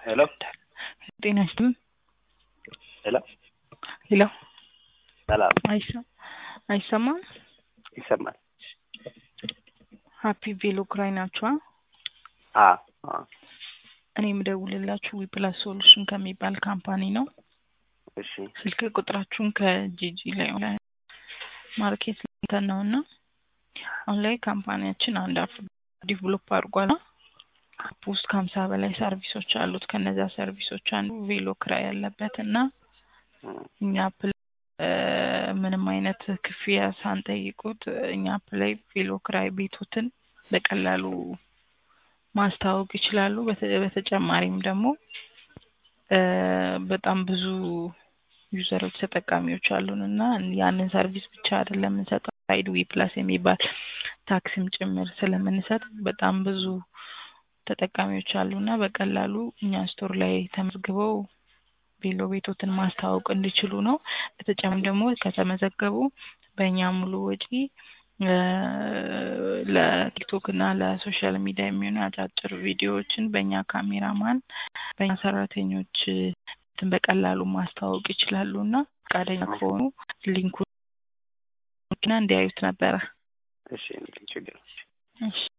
ሄሎ ጤና ይስጥልን። ሄሎ ሄሎ ሰላም አይሰ- አይሰማም? ይሰማል? ሀፒ ቬሎ ክራይ ናችኋ? አ አ እኔ የምደውልላችሁ ዊፕላስ ሶሉሽን ከሚባል ካምፓኒ ነው። እሺ ስልክ ቁጥራችሁን ከጂጂ ላይ ኦንላይን ማርኬት ሊንተን ነው እና አሁን ላይ ካምፓኒያችን አንድ አፕ ዲቨሎፕ አድርጓል። አፕ ውስጥ ከሀምሳ በላይ ሰርቪሶች አሉት። ከነዚያ ሰርቪሶች አንዱ ቬሎ ክራይ ያለበት እና እም፣ እኛ አፕ ላይ እ፣ ምንም አይነት ክፍያ ሳንጠይቁት እኛ አፕ ላይ ቬሎ ክራይ ቤቶትን በቀላሉ ማስተዋወቅ ይችላሉ። በተ- በተጨማሪም ደግሞ እ፣ በጣም ብዙ ዩዘሮች ተጠቃሚዎች አሉን እና ያንን ሰርቪስ ብቻ አይደለም የምንሰጠው ሳይድ ዊ ፕላስ የሚባል ታክሲም ጭምር ስለምንሰጥ በጣም ብዙ ተጠቃሚዎች አሉ እና በቀላሉ እኛ ስቶር ላይ ተመዝግበው ቬሎ ቤቶትን ማስተዋወቅ እንዲችሉ ነው። በተጨማሪም ደግሞ ከተመዘገቡ በእኛ ሙሉ ወጪ እ፣ ለቲክቶክ እና ለሶሻል ሚዲያ የሚሆኑ አጫጭር ቪዲዮዎችን በእኛ ካሜራማን በእኛ ሰራተኞች እንትን በቀላሉ ማስተዋወቅ ይችላሉ እና ፈቃደኛ ከሆኑ ሊንኩን እንዲያዩት ነበረ። እሺ ችግር እሺ